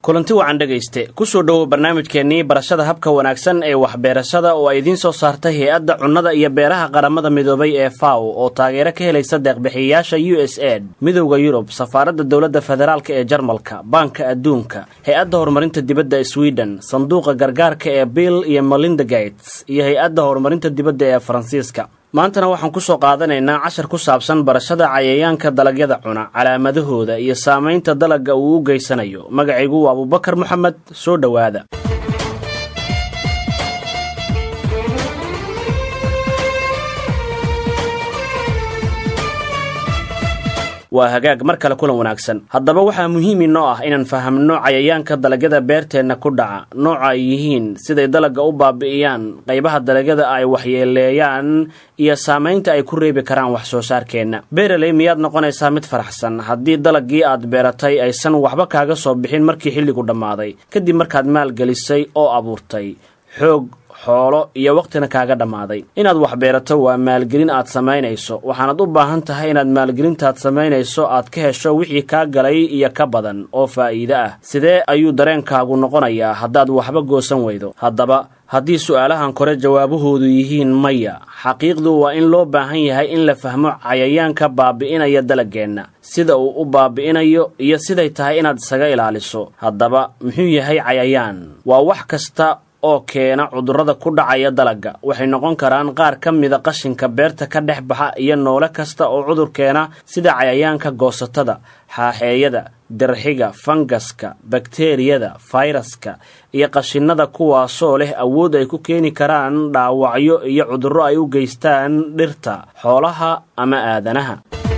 kulanti wacan dhegayste kusoo dhowow barnaamijkeennii barashada habka wanaagsan ee waxbeerashada oo ay idiin soo saartay hay-adda cunnada iyo beeraha qaramada midoobay ee faw oo taageero ka helaysa deeqbixiyayaasha u s ed midowda yurub safaaradda dowladda federaalk ee jarmalka baanka adduunka hay-adda horumarinta dibadda sweden sanduuqa gargaarka ee bill iyo melinda gates iyo hay-adda horumarinta dibadda ee faransiiska maantana waxaan ku soo qaadanaynaa cashar ku saabsan barashada cayayaanka dalagyada cuna calaamadahooda iyo saamaynta dalagga uu u geysanayo magacaygu waa abubakar moxamed soo dhowaada waa hagaag mar kale kulan wanaagsan haddaba waxaa muhiim inoo ah inaan fahamno cayayaanka dalagyada beerteenna ku dhaca nooca ay yihiin siday dalagga u baabi'iyaan qaybaha dalagyada ay waxyeeleeyaan iyo saamaynta ay ku reebi karaan wax soo saarkeenna beeraley miyaad noqonaysaa mid faraxsan haddii dalaggii aad beeratay aysan waxba kaaga soo bixin markii xilligu dhammaaday kadib markaad maalgelisay oo abuurtay xoog xoolo iyo wakhtina kaaga dhammaaday inaad wax beerato waa maalgelin aad samaynayso waxaanad u baahan tahay inaad maalgelintaad samaynayso aad ka hesho wixii kaa galay iyo ka badan oo faa'iide ah sidee ayuu dareenkaagu noqonayaa haddaad waxba goosan weydo haddaba haddii su'aalahan kore jawaabahoodu yihiin maya xaqiiqdu waa in loo baahan yahay in la fahmo cayayaanka baabi'inaya dalaggeenna sida uu u baabi'inayo iyo siday tahay inaad isaga ilaaliso haddaba muxuu yahay cayayaan waa wax kasta oo keena cudurrada ku dhacaya dalagga waxay noqon karaan qaar ka mida qashinka beerta ka dhex baxa iyo noole kasta oo cudur keena sida cayayaanka goosatada xaaxeeyada dirxiga fangaska bakteriyada fayraska iyo qashinnada kuwaasoo leh awood ay ku keeni karaan dhaawacyo iyo cudurro ay u geystaan dhirta xoolaha ama aadanaha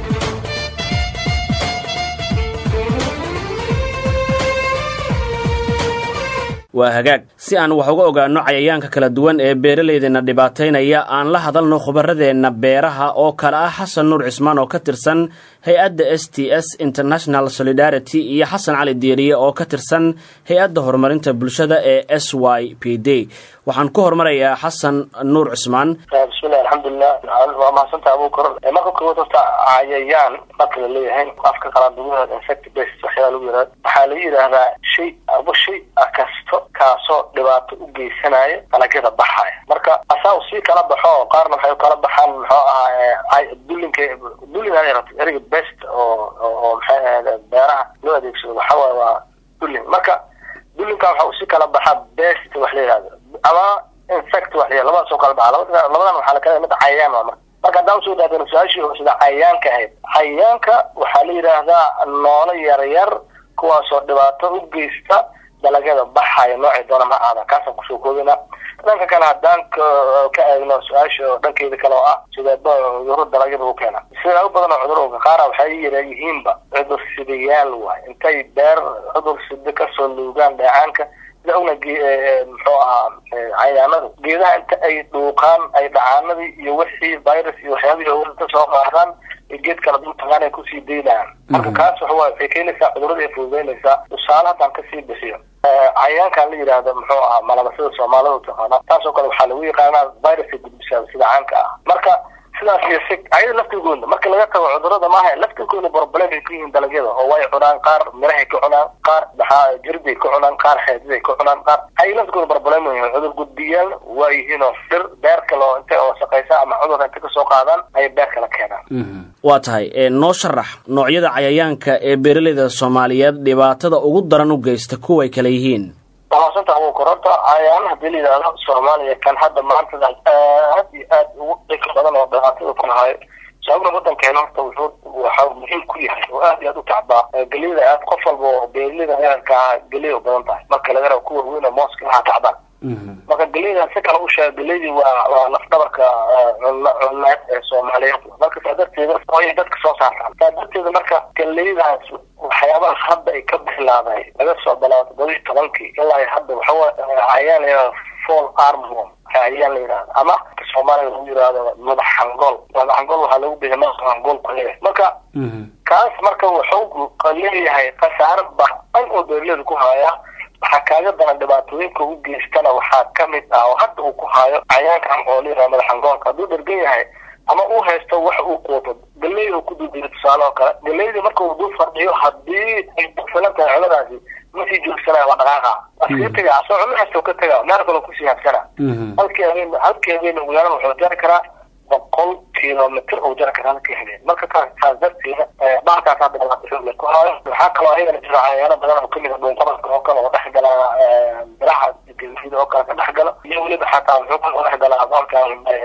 waa hagaag si aan wax uga ogaanno cayayaanka kala duwan ee beeralaydeenna dhibaataynaya aan la hadalno khubaradeenna beeraha oo kale ah xasan nuur cismaan oo ka tirsan hay-adda s t s international solidarity iyo xasan cali diiriye oo ka tirsan hay-adda horumarinta bulshada ee s y p d waxaan ku hormarayaa xasan nuur cismaan bismillahi alxamdulilah waa mahadsantaha abukar marka koowaad horta cayayaan marka la leeyahay afka qalaad insect based waxyaala lagu yihahda waxaa lagu yidhaahdaa shay aba shay kasto kaasoo dhibaato u geysanaya dalagyada baxaya marka asaa sii kala baxo qaarna waxay kala baxaan muxuu ahaa dulinka dulin ereyga best oo oo maxay ahayde beeraha loo adeegsado waxawaaye waa dulin marka dulinka waxa usii kala baxaa best wax la yihahdo ama insect wax la labadaas oo kala baxa labadan waxaa lakala mid cayayaan waa marka marka haddaan usoo daadano su-aashii sida cayayaanka ahayd cayayaanka waxaa la yidhaahdaa noolo yaryar kuwaasoo dhibaato u geysta dalagyada baxaya noocay doona ma aada kaasaan kusoo koobina dhanka kale haddaan ka eegno su-aasha dhankeeda kale oo ah sidee cuduro dalagyada u keena sidaa u badan oo cudurka qaara waxay yihiinba cudur sidayaal waay intay beer cudur sida kasoo luugaan dheecaanka sida ogna muxuu ahaa cayaanadu geedaha inta ay dhuuqaan ay dhacaanadii iyo wixii virus iyo waxyaabihii hawada soo qaadaan geed kala dultagaan ay kusii daynayaan marka kaas waxa waxay keenaysaa cudurada ay fududeynaysaa tusaale haddaan kasii bixiyo cayayaankan la yidhaahdo muxuu ahaa malabasada soomaalida taqaana taasoo kale waxaa lagu yaqaanaa viruska gudbisaa sida caanka ah marka sidaas iyo si ayada laftigooda marka laga tago cudurada maaha laftigooda problem ay ku yihiin dalagyada oo way cunaan qaar mirahay ka cunaan qaar maxaa jirday ka cunaan qaar xeediday ka cunaan qaar ay laftigooda problem yihiin cudur gudbiyaal waa yihiin oo dhir beer kale oo intay wasaqaysa ama cudur inta kasoo qaadaan ayay beer kale keenaan waa tahay noo sharax noocyada cayayaanka ee beeralayda soomaaliyeed dhibaatada ugu daran u geysta kuway kale yihiin wamaasanta abukar horta cayayaana hadii la yidhaahdo soomaaliya kan hadda maanta aad iyo aad ugu dhika badan oo dhibaatada ku lahayo sababna wadankeena horta wuxuu waxa muhiim ku yahay oo aad iyo aad u tacbaa geliyada aad qof walba oo beeralida heerka ah geliya u badan tahay marka laga rabo kuwa weyn oo mooska lahaa tacbaan marka geleyda si kale u sheega geleydii waa waa lafdhabarka cunneed ee soomaaliyeed marka saa darteeda ay dadka soo saartaan saa darteeda marka geleydaas waxyaabaha hadda ay ka bislaaday laga soo bilaabo todoba iyo tobankii ilaa hadda waxawa cayaan la yihahda fall armworm cayaan la yidhahda ama soomaaliga lagu yihahdo madax hangool madax hangool waxaa lagu bixiya madax hangool ku leeyahay marka kaas marka wuxuu leeyahay khasaare ba-an oo beeraleyda ku haya waxaa kaaga daran dhibaatooyinka u geystana waxaa kamid ah oo hadda uu ku hayo cayaankan oo la yihahdo madax hangoolka hadduu dhergan yahay ama uu haysto wax uu quuto galeyda uu ku duudiyo tusaale oo kale galeydii marka uu dul fadhiyo haddii ay ku filan tahay cunadaasi ma sii joogsanaya waa dhaqaaqa waa sii tega asoo cunno kasta ka tega meel kale kusii habsana halkii habeen halkii habeen ugu yaraan wuxuu jari karaa boqol kilomitr uu jari karaa halkii habeen marka kaas taas darteeda baalkaas hadda dhibaato ku haayo waxaa kaloo ayagana jiro cayaano badan oo kamid a dhuunqabadka oo kale oo dhex gala biraha gelida oo kale ka dhex galo iyo weliba xataa wuxuu kaloo dhex galaa boolka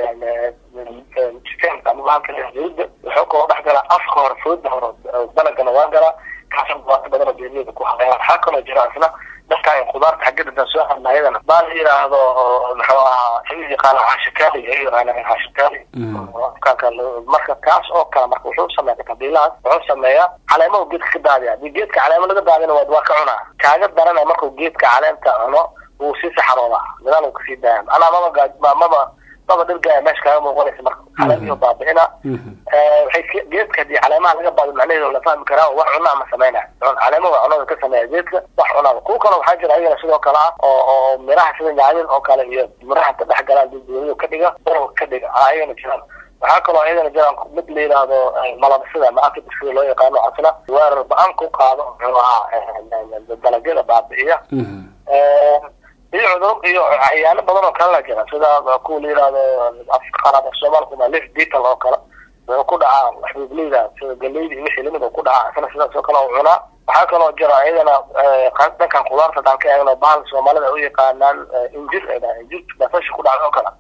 sistemka ama bahalka jirida wuxuu kaloo dhex galaa afka hore fooda hore dalagana waa galaa kaasoo dhibaato badan oo beeraleyda ku haya waxaa kaloo jira isna dadka khudaarta xaggeeda dan soo hadna ayadana baa la yidhaahdo muxuu ahaa ay yaqaana cashikaali ay yaqaana cashikaali marka kaas oo kale marka wuxuu sameeya qabiilahaas wuxuu sameeyaa caleemahu geedka ka daadiya hadii geedka caleemo laga daadina waa waa ka cunaa kaaga darana markuu geedka caleenta cuno wuu sii saxaroodaa gadaal uu kasii daaya anaa maba gaaj maba maba dhirgaaya meesha kaaga muuqanaysa marka caleemihii baabi'ina waxay geedka hadii caleemaha laga baado macnaheedu la fahmi karaa wax cunaa ma sameynaya caleemaha waa cunada ka sameeya geedka wax cunaa kuwa kale waxaa jira ayagana sidoo kale ah oo oo miraha sida nyaanyada oo kale iyo miraha ka dhex galaan dulduulada ka dhiga barol ka dhiga ayagana jiraan waxaa kaloo ayadana jiraan mid la yidhaahdo malabsida ama akida sida loo yaqaano asna weerar ba-aan ku qaado muxuu ahaa dalagyada baabi'iya iyo cudur iyo cayaano badan oo kalena jira sida kuwa la yidhaahdo afka qaraab af soomaalkuna lif beetle oo kale wuxuu ku dhacaa xubuubleyda sida galeyda iyo wixii lamid oo ku dhacaa isna sidaas oo kale oo cunaa waxaa kaloo jira ayadana dhankan khudaarta hadaan ka eegno bahal soomaalida ay u yaqaanaan injir ay dhahaan injirta basasha ku dhacda oo kale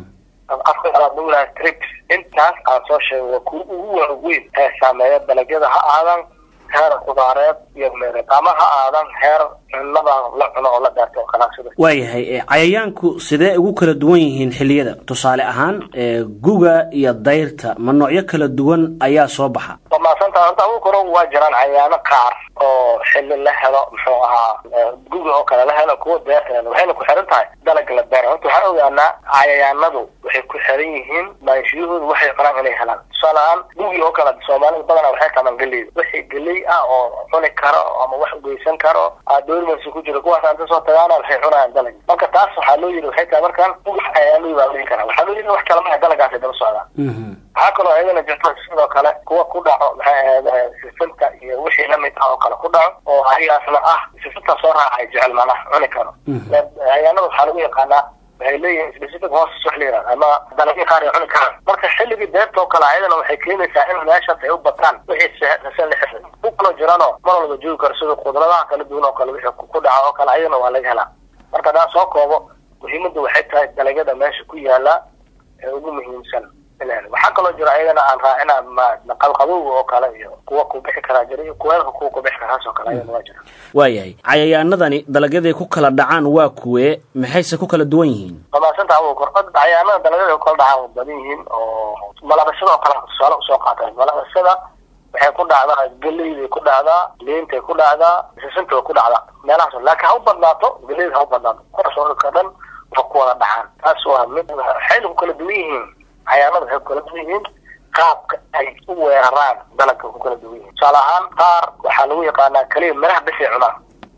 afka qalaad lagu yidhaha trips intaas aan soo sheegay waa kuwa ugu waaweyn ee saameeya dalagyada ha aadan heer khudaareed iyo meereed ama ha aadan heer cunnada la cuno oo la daarto oo kalaasida waayahay cayayaanku sidee ugu kala duwan yihiin xilliyada tusaale ahaan guga iyo dayrta ma noocyo kala duwan ayaa soo baxa waa maadsantaha horta agu koro waa jiraan cayaano qaar oo xilli la helo muxuu ahaa guga oo kale la helo kuwa deerta waxayna ku xiran tahay dalaga la beera horta waxaan ogaanaa cayayaanadu waxay ku xiran yihiin maanshiyahoodu waxay qoraan inay helaan tusaale ahaan gugi oo kale soomaalida badanaa waxay tamaan geleyda wixii geley ah oo cuni karo ama wax ugeysan karo doormans ku jira kuwaas aan kasoo tagaana waxay cunayaan dalag marka taas waxaa loo yidhi waxay tahay markaan guga cayaanadii baa dhihi karaa waxaa loo yidhi wax kale maha dalagaasay daba socdaan waxaa kaloo ayadana jirta sidoo kale kuwa ku dhaco maxay ahayd sifinta iyo wixii lamid ah oo kale ku dhaco oo ayaasna ah sifinta soo raacay jecel macnaha cuni karo cayaanada waxaa lagu yaqaanaa waxay leeyihiin specific horses wax la yidhahda ama dalagyo qaar ay cuni karaan marka xilligii deerta oo kale ayadana waxay keenaysaa in meeshaas ay u bataan wixii rasan la xirray ku kaloo jirano mar walba joogi karo sida qudradaha kala duwan oo kale wixii ku dhaca oo kale ayadana waa laga helaa marka haddaan soo koobo muhiimadda waxay tahay dalagyada meesha ku yaala ee ugu muhiimsan waxaa kaloo jira ayagana aan raacina qalqabowga oo kale iyo kuwa ku bixi karaa jira iyo kuweelka kuwa ku bixi karaas oo kale ayagana waa jira waayahay cayayaanadani dalagyaday ku kala dhacaan waa kuwee maxayse ku kala duwan yihiin wamaasanta abu kor cayayaanada dalagyada ku kala dhacaan badan yihiin oo malabashada oo kale tusaale usoo qaata malabashada waxay ku dhacdaa geleyday ku dhacdaa liintay ku dhacdaa sisinta way ku dhacdaa meelahaas laakiin ha u badnaato geleyda ha u badnaato kuwaas oo ka dhan waxa ku wada dhacaan taas waa mid waxayna ku kala duwan yihiin cayaanada waxay ku kala duwan yihiin qaabka ay u weeraraan dalagka ku kala duwan yihiin tusaale ahaan qaar waxaa lagu yaqaanaa keliya miraha bisay cunaan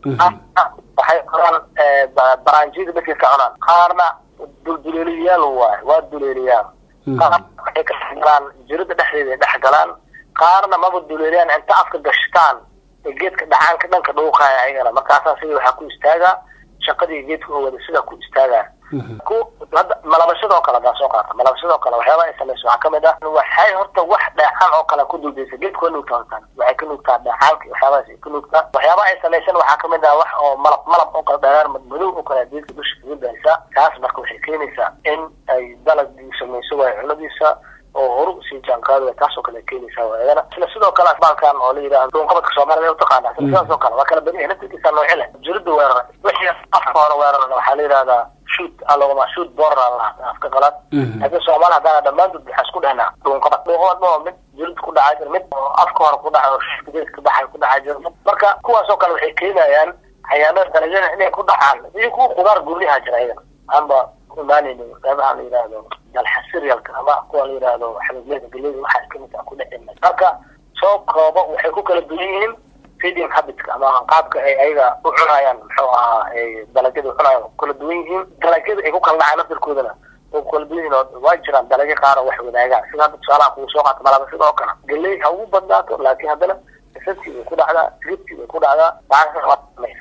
waxay cunaan baraanjiyada bisay ka cunaan qaarna dulduleeliyaal waaye waa duleeliyaal qaar waxay ka dhex galaan jirida dhexdeeda ay dhex galaan qaarna maba duleeliyaan inta afka gashtaan ee geedka dhacaanka dhanka dhuuqaya ayagana markaasaa sidii waxaa ku istaagaa shaqadii geedka oo wada sidaa ku istaagaa ku hadda malabashada oo kale hadaa soo qaata malabashada oo kale waxyaaba ay samayso waxaa kamid ah waxay horta wax dheecaan oo kale ku duldaysa geedka waa nuugtaa hortaan waxay ka nuugtaa dheecaanka waxyaabahaas ay ka nuugtaa waxyaaba ay samaysan waxaa kamid ah wax oo malab malab oo kale dheeraar madow oo kale geedka dusha kaga daysa taas marka waxay keenaysaa in ay dalagii samayso waayo cunadiisa oo horu usii jaanqaadi taas oo kale keenaysaa waayadana isla sidoo kale asbaalkan oo la yidhahdo dhuunqabadka soomaalida u taqaana isla sidaas oo kale waa kala badan yahay naftirkiisa nooci leh jirida weerara wixii afka hore weerarana waxaa la yidhahdaa shoot alogama shoot border la afka qalaad laakiin soomaali haddana dhammaantood waxaa isku dhehnaa dhuunqabad dhuunqabad oo mid jirid ku dhacaa jira mid oo afka hore ku dhaca oo shishka geedka baxay ku dhacaa jira marka kuwaas oo kale waxay keenayaan xayaanada dalagyada inay ku dhacaan iyo kuwa khudaar guryaha jira iyada aanba imaanayno qeybaha la yidhaahdo dalxasiriyalka ama kuwa la yidhaahdo xabiibleyda geleyda waxaa kamid ah ku dhexin marka soo koobo waxay ku kala duwan yihiin feeding habitka ama qaabka ay ayaga u cunayaan muxuu ahaa dalagyada u cunayaan ku kala duwan yihiin dalagyada ay ku kala dhacaan naftirkoodana way ku kala duwan yihiin oo waa jiraan dalagyo qaar oo wax wadaagaan sida hadda tusaalaha kugu soo qaata malaba sidoo kale geley ha ugu badnaato laakiin haddana sisantii way ku dhacdaa ribtii way ku dhacdaa waxaa samaysa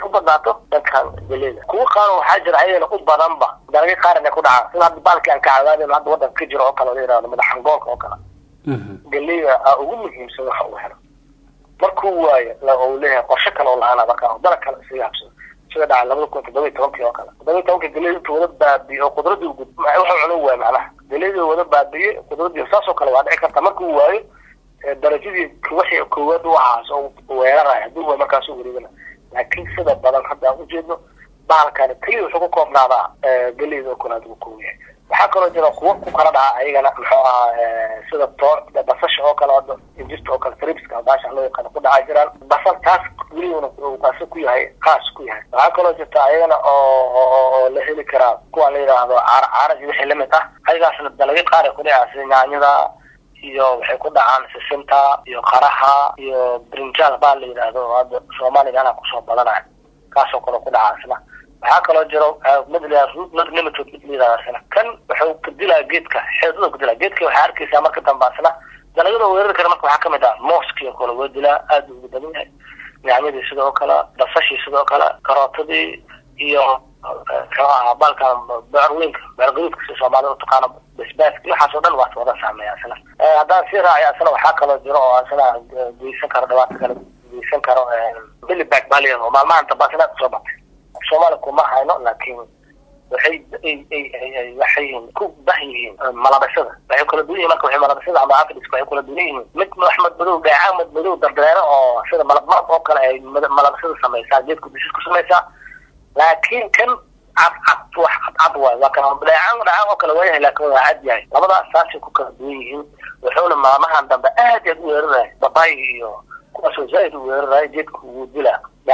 badnaato dhankan galeyda kuwa qaar waxaa jira ayagana u badanba dalagyo qaar inay ku dhacaan sida hadda baalkii aan ka cadaadayno hadda waddanka ka jiro oo kale la yidhahdo madaxangoolka oo kale galeyda aa ugu muhiimsan waxa uu helo markuu waayo la uu leeyahay qorshe kale oo la-aana marka dalag kale isaga habsado sida dhaca labada kun toddoba iyo tobankii oo kale toddoba iyo tobankii galeyda intuu wada baabiye oo qudradii gud wuxuu cuno waay macnaha galeyda wada baabiye qudradii saasoo kale waa dhici karta markuu waayo darajadii wixii koowaad u ahaas oo weeraraya haddii waa markaas u wareegana laakiin sida badan hadda aan ujeedno bahalkani keliya wuxuu ku koobnaadaa galeyda oo kale adigu koob yahay waxaa kaloo jira kuwo ku kala dhaca ayagana muxuu ahaa sida toor basasha oo kale hadda injirta oo kale tripska baasha loo yaqaano ku dhacaa jiraan basal taas welibana kaasi ku yahay qaas ku yahay waxaa kaloo jirta ayagana oo la heli karaa kuwa la yidhaahdo caara caara iyo wixii lamid ah ayagaasna dalagyo qaar ay ku dhacaa sida yaanyada iyo waxay ku dhacaan sisinta iyo qaraha iyo brinjal baa la yidhaahdo oo hadda soomaaliga anaa kusoo badanaya kaasoo kale ku dhacaa isna waxaa kaloo jiro mid la root not limited mid la yidhahdo isna kan wuxuu ka dilaa geedka xeedada ku dilaa geedka waxaa arkaysaa marka dambe asna dalagyada weerari kara marka waxaa kamid ah mooskii oo kale waa dilaa aada ugu badan yahay yaanyadii sidoo kale basashii sidoo kale karootadii iyo muxuu ahaa baalka beerweynka beergaduudka si soomaalida utaqaano basbaaska iyo waxaas oo dhan waa wada saameeya isna haddaan sii raaciyo isna waxaa kaloo jiro oo isna geysan karo dhibaato kale geysan karo bilibag baa layidhahdo oo maalmahan dambaasna soo batay soomaali kuma hayno laakiin waxay waxay ku bah yihiin malabasada waxay kala duwan yihin marka waxay malabasada ama afriska waxay kala duwan yihiin mid axmed madow dheecaan mid madow dardeero oo sida malabmarab oo kale ay malabasada samaysaa geedku dishis ku samaysaa laakiin kan cad cad wax cad cad waay waa kan dheecaan dheecaan oo kale waayahay laakiin waa cad yahay labadaas saasay ku kala duwan yihiin wuxuuna maalmahan dambe aad aad u weeraraya babaay iyo kuwaasoo zaaid u weeraraya geedka wuu dilaa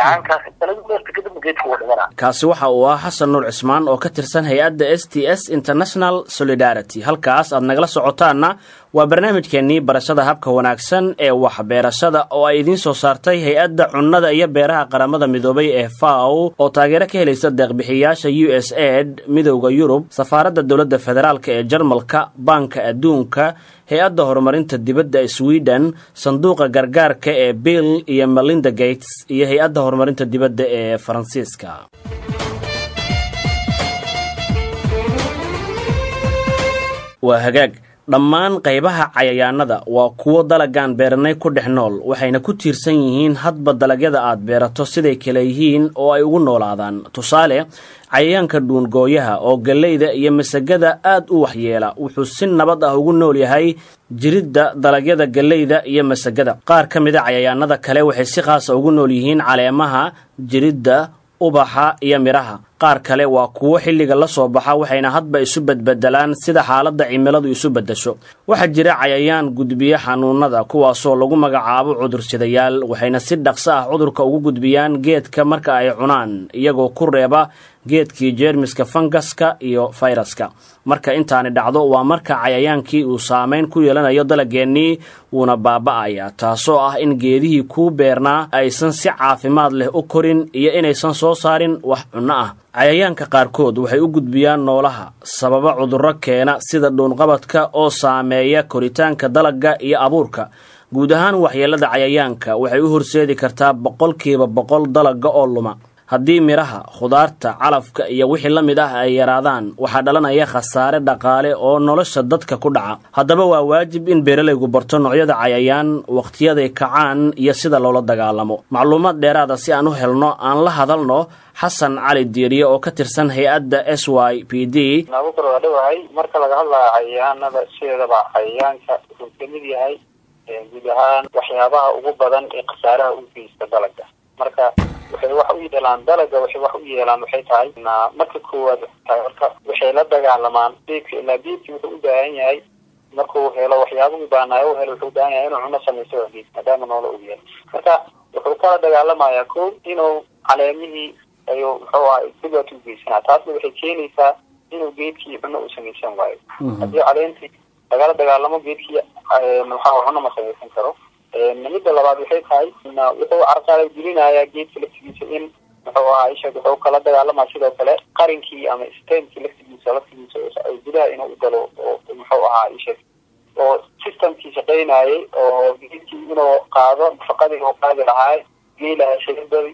kaasi waxa uu ah xasan nuur cismaan oo ka tirsan hay-adda s t s international solidarity halkaas aad nagala socotaanna waa barnaamijkeennii barashada habka wanaagsan ee waxbeerashada oo ay idiin soo saartay hay-adda cunnada iyo beeraha qaramada midoobay ee faw oo taageero ka helaysa deeqbixiyayaasha u s aid midowda yurub safaaradda dowladda federaalk ee jarmalka baanka adduunka hay-adda horumarinta dibadda sweden sanduuqa gargaarka ee bill iyo melinda gates iyo hay-adda horumarinta dibadda ee faransiiska waa hagaag dhammaan qaybaha cayayaanada waa kuwo dalagaan beeranay ku dhex nool waxayna ku tiirsan yihiin hadba dalagyada aad beerato siday kale yihiin oo ay ugu noolaadaan tusaale cayayaanka dhuungooyaha oo galleyda iyo masagada aad u waxyeela wuxuu si nabad ah ugu nool yahay jiridda dalagyada galleyda iyo masagada qaar ka mida cayayaanada kale waxay si khaasa ugu nool yihiin caleemaha jiridda ubaxa iyo midhaha qaar kale waa kuwo xilliga la soo baxa waxayna hadba isu bedbedelaan sida xaaladda cimiladu isu beddesho waxaa jira cayayaan gudbiya xanuunada kuwaasoo lagu magacaabo cudursidayaal waxayna si dhaqso ah cudurka ugu gudbiyaan geedka marka ay cunaan iyagoo ku reeba geedkii jeermiska fangaska iyo fayraska marka intaani dhacdo waa marka cayayaankii uu saamayn ku yeelanayo dalageennii wuuna baaba'aya taasoo ah in geedihii kuu beernaa aysan si caafimaad leh u korin iyo inaysan soo saarin wax cunno ah cayayaanka qaarkood waxay u gudbiyaan noolaha sababa cudurro keena sida dhuunqabadka oo saameeya koritaanka dalagga iyo abuurka guud ahaan waxyeellada cayayaanka waxay u horseedi kartaa boqolkiiba boqol dalagga oo luma haddii midhaha khudaarta calafka iyo wixii la mid ah ay yaraadaan waxaa dhalanaya khasaare dhaqaale oo nolosha dadka ku dhaca haddaba waa waajib in beeralaygu barto noocyada cayayaan wakhtiyaday kacaan iyo sida loola dagaalamo macluumaad dheeraada si aan u helno aan la hadalno xasan cali diiriye oo ka tirsan hay-adda s y p d nabukar waa dhawahay marka laga hadlayo cayayaanada sideedaba cayayaanka wuxuu kamid yahay guud ahaan waxyaabaha ugu badan ee khasaaraha u geysta dalaga marka waxay wax u yeelaan dalaga waxay wax u yeelaan waxay tahay marka koowaad horta waxay la dagaalamaan geedka ilaa geedki wuxuu u baahan yahay markuu helo waxyaabuhu baanaayo u helo wuxuu ubaahan yahay inuu cuno samaysto waa geed maadaama noola og yahay marka wuxuu kala dagaalamayaa ko inuu caleemihii ayuu muxuu aha dhibaato u geysanaa taasna waxay keenaysaa inuu geedkii cuno u samaysan waayo haddii caleentii lagala dagaalamo geedkii maxaa cuno ma samaysan karo midda labaad waxay tahay wuxuu carqalad gelinayaa geedka laftigiisa in muxuu ahaa isha wuxuu kala dagaalamaa sidoo kale qarinkii ama stemkii laftigiisa laftigiisa gudaha inuu u galo oo muxuu ahaa isha oo systemkii shaqaynayay oo geedkii inuu qaado nafaqadii uu qaadi lahaa geelaha shiribadi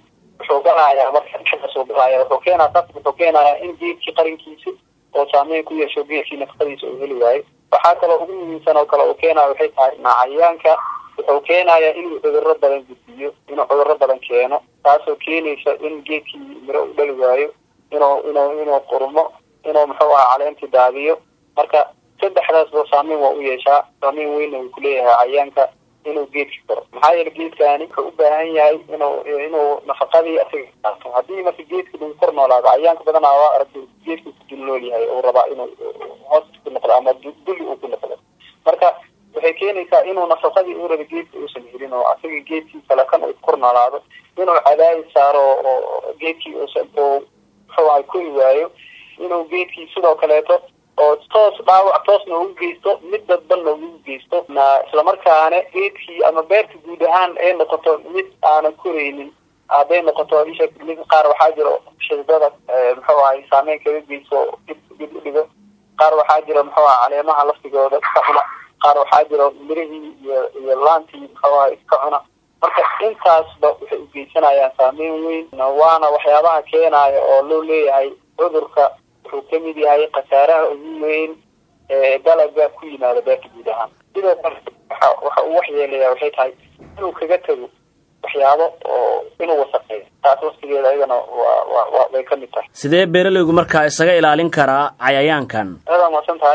wuxuu galayaa marka dhexdaasuu galaya wuxuu keenaa taas wuxuu keenayaa in geedkii qarinkiisa oo saameyn ku yeesho geedkii nafaqadiisa uu heli waayo waxaa kaloo ugu muhiimsan oo kale uu keenaya waxay tahay cayayaanka wuxuu keenayaa inuu cudurro badan gudbiyo inuu cudurro badan keeno taasoo keenaysa in geedkii miro u dhali waayo inuu inuu inuu qurmo inuu muxuu aha caleentii daadiyo marka saddexdaasba saameyn waa u yeeshaa saameyn weynna uu kuleeyahay cayayaanka inuu geedki koro maxaa yeele geedkani wuxuu u baahan yahay inuu inuu nafaqadii asiga qaato haddii marka geedka lagu kor noolaado cayayaanka badanaa waa aragta geedka ku dul nool yahay uu rabaa inuu hoos ku noqdo ama duli uu ku noqdo marka waxay keenaysaa inuu nafaqadii uu raba geedka uusan helin oo asaga geedkii kale kan uu kor noolaado inuu cadaadis saaro oo geedkii uusan oo muxuu ahay kori waayo inuu geedkii sidoo kaleeto oo toos dhaawac toosna ugu geysto mid dadbanna ugu geysto na islamarkaana geedkii ama beerta guud ahaan ay noqoto mid aanan koraynin hadday noqoto isha mid qaar waxaa jiro shidada muxuu ahay saameyn kaga geysto dib dib u dhigo qaar waxaa jira muxuu aha caleemaha laftigooda iska cuna qaar waxaa jiro mirihii iyo iyo laantii muxuu ahay iska cuna marka intaasba waxay u geysanayaan saameyn weyn waana waxyaabaha keenaya oo loo leeyahay cudurka wuxuu kamid yahay khasaaraha ugu weyn ee dalaga ku yimaada beerta guud ahaan sidoo kale waxa waxa uu waxyeelaya waxay tahay inuu kaga tago waxyaabo oo inuu wasaqeeyo taas waftigeeda ayadana waa wa wa way kamid tahay sidee beeralaygu markaa isaga ilaalin karaa cayayaankan aada mahadsan tahay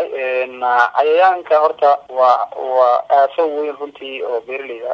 cayayaanka horta waa waa aafo weyn runtii oo beeralayda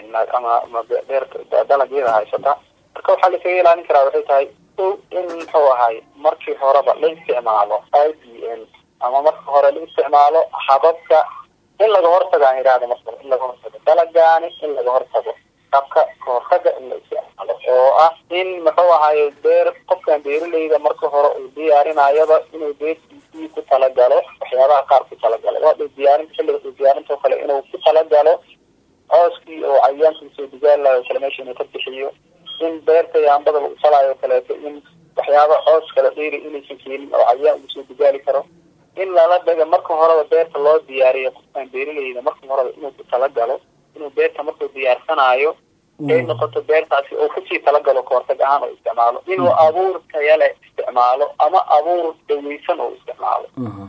ama ama beerta dalagyada haysata marka waxaa laisaga ilaalin karaa waxay tahay o in muxuu ahay markii horeba la isticmaalo i d n ama marka hore la isticmaalo hababka in laga hortago aan idhahda marka in laga hortago dalagaani in laga hortago habka kahortaga in la isticmaalo oo ah in muxuu ahaye beer qofkan beeralayda marka hore uu diyaarinayaba inuu beertiisii ku talagalo waxyaabaha qaar ku talagalo waa diyaarinta xilliga uu diyaarinta oo kale inuu ku talagalo cooskii oo cayayaanka usoo digaalayo o kale meesha inuu ka bixiyo in beerta yaambada lagu falaayo o kaleeto in waxyaaba coos kala dheeri inaysan keenin oo cayayaan ugu soo digaali karo in lala daga marka horeba beerta loo diyaariyo qofkaan beeralayda marka horeba inuu ku talagalo inuu beerta markuu diyaarsanayo ay noqoto beertaasi oo kusii talagalo kahortag ahaan oo isticmaalo inuu abuur tayale isticmaalo ama abuur daweysan oo isticmaalo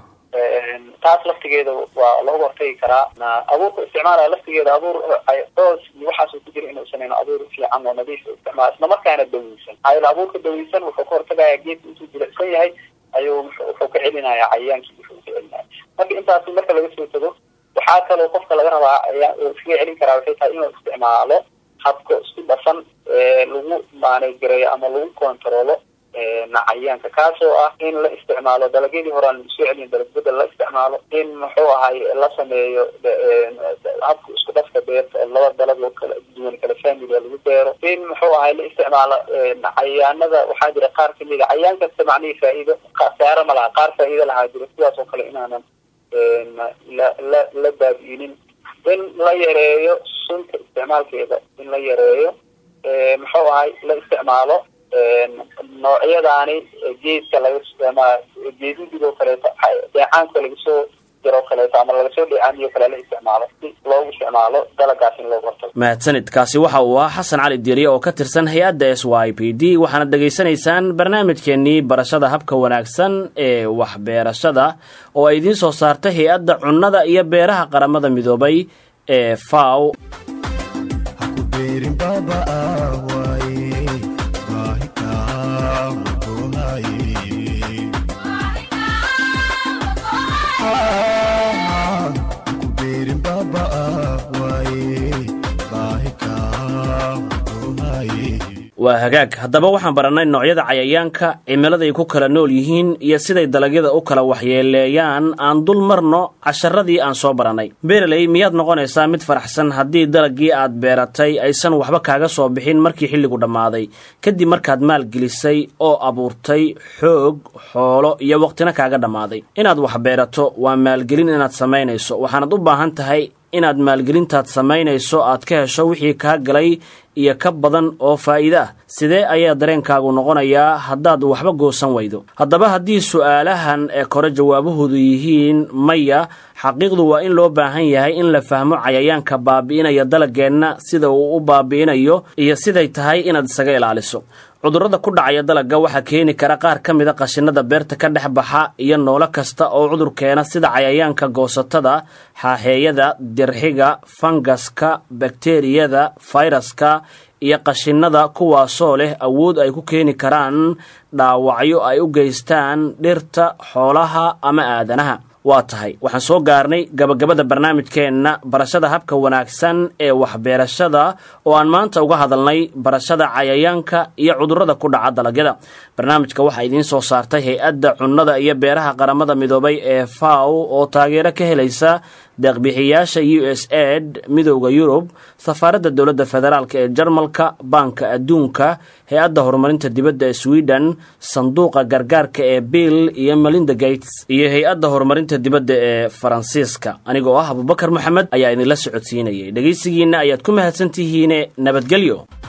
taas laftigeeda waa looga hortagi karaa abuurka isticmaalaya laftigeeda abuur coos iyo waxaasuu ku jira inuu sameyn abuur fiican oo nadiif isticmaalo isla markaana daweysan ayl abuurka daweysan wuxuu ka hortagaya geedka intuu jilicsan yahay ayuu wuxuu ka celinaya cayayaankii wuxuu ka celinaya marka intaasi marka laga soo tago waxaa kaloo qofka laga rabaa iskaga celin karaa waxay tahay inuu isticmaalo habka isku dhafan lagu maaneygareeyo ama lagu kontaroolo cayayaanka kaasoo ah in la isticmaalo dalagyadii hore aan soo celin dalagbedel la isticmaalo in muxuu ahay la sameeyo habka isku dhafka beerta laba dalagoo kala duwan kala familia lagu beero in muxuu ahay la isticmaalo cayayaanada waxaa jira qaar kamid a cayayaan kasta macnihii faa'iido khasaaro ma laha qaar faa'iido lahaa jiro sidaas oo kale inaanan la la la baabi'inin in la yareeyo sunta isticmaalkeeda in la yareeyo muxuu ahay la isticmaalo noocyadaani geedka laga ama geedudid oo kaleeto dheecaanka lagasoo jiro o kaleeto ama lagasoo dheecaamiyo kale la isticmaalo si loogu isticmaalo dalagaas in loogu hortago mahadsanid kaasi waxa uu ahaa xasan cali dieriye oo ka tirsan hay-adda s y p d waxaana dhegaysanaysaan barnaamijkeenii barashada habka wanaagsan ee waxbeerashada oo ay idiin soo saartay hay-adda cunnada iyo beeraha qaramada midoobay ee faw waa hagaag haddaba waxaan barannay noocyada cayayaanka cimiladay ku kala nool yihiin iyo siday dalagyada u kala waxyeeleeyaan aan dul marno casharadii aan soo barannay beeraley miyaad noqonaysaa mid faraxsan haddii dalaggii aad beeratay aysan waxba kaaga soo bixin markii xilligu dhammaaday kadib markaad maalgelisay oo abuurtay xoog xoolo iyo waqtina kaaga dhammaaday inaad wax beerato waa maalgelin inaad samaynayso waxaanad u baahan tahay inaad maalgelintaad samaynayso aad ka hesho wixii kaa galay iyo ka badan oo faa'iide ah sidee ayaa dareenkaagu noqonayaa haddaad waxba goosan weydo haddaba haddii su'aalahan ee kore jawaabahoodu yihiin maya xaqiiqdu waa in loo baahan yahay in la fahmo cayayaanka baabi'inaya dalageenna sida uu u baabi'inayo iyo siday tahay inaad isaga ilaaliso cudurrada ku dhacaya dalagga waxaa keeni kara qaar ka mida qashinada beerta ka dhex baxa iyo noolo kasta oo cudur keena sida cayayaanka goosatada xaaxeeyada dirxiga fangaska bakteriyada fayraska iyo qashinada kuwaasoo leh awood ay ku keeni karaan dhaawacyo ay u geystaan dhirta xoolaha ama aadanaha waa tahay waxaan soo gaarnay gabagabada barnaamijkeenna barashada habka wanaagsan ee waxbeerashada oo aan maanta uga hadalnay barashada cayayaanka iyo cudurrada ku dhaca dalagyada barnaamijka waxaa idiin soo saartay hay-adda cunnada iyo beeraha qaramada midoobay ee faw oo taageero ka helaysa deeqbixiyaasha u s ed midowda yurub safaaradda dowladda federaalk ee jarmalka baanka adduunka hay-adda horumarinta dibadda ee sweden sanduuqa gargaarka ee bill iyo melinda gates iyo hay-adda horumarinta dibadda ee faransiiska anigoo ah abubakar moxamed ayaa idinla socodsiinayay dhegaysigiinna ayaad ku mahadsantihiine nabadgelyo